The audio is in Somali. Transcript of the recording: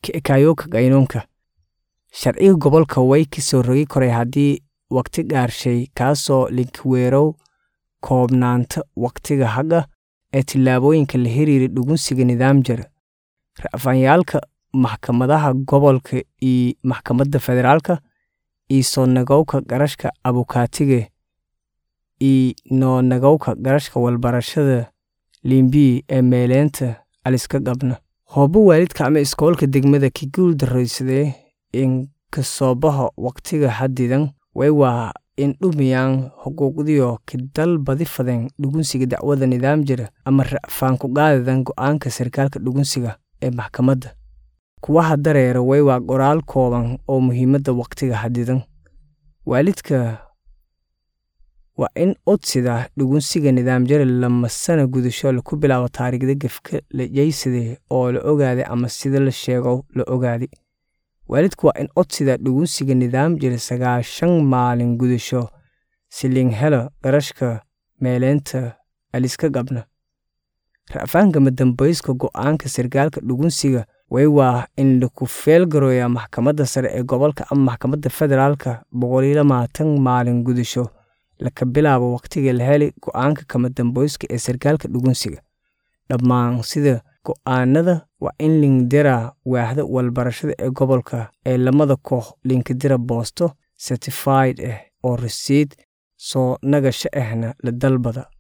ka ekaayoka qaynuunka sharciga gobolka way ka soo rogi koray haddii waqti dhaarshay kaasoo linkaweerow koobnaanta waqtiga hagga ee tillaabooyinka la xiriira dhugunsiga nidaam jira ra'faanyaalka maxkamadaha gobolka iyo maxkamadda federaalka iyo soo nagowka garashka abukaatiga iyo noo nagowka garashka walbarashada limbii ee meeleynta aliska qabna hoobo waalidka ama iskoolka degmada ka guul darraysadee in kasoobaha waqtiga xadidan way waa in dhumiyaan xuquuqdiyo ka dalbadi fadeen dhugunsiga dacwada nidaam jira ama ra'faan ku qaadadan go'aanka sarkaalka dhugunsiga ee maxkamadda kuwaha dareera way waa qoraal kooban oo muhiimadda waqtiga xadidan waalidka waa in odsida dhugunsiga nidaam jira lama sana gudasho laku bilaabo taariikhda gefka la jeysade oo la ogaaday ama sida la sheego la ogaaday waalidku waa in odsida dhugunsiga nidaam jira sagaashan maalin gudasho silin helo garashka meeleynta aliska qabna ra'faanka madambayska go'aanka sarkaalka dhugunsiga way waa in laku feelgarooya maxkamadda sare ee gobolka ama maxkamadda federaalka boqoliyo lamaatan maalin gudasho laka bilaabo waqtiga la heli go'aanka kamadambayska ee sarkaalka dhugunsiga dhammaan sida go'aanada waa in linkdira waaxda walbarashada ee gobolka ee lamada koox linkadira boosto certified ah oo rasiid soo nagasho ahna la dalbada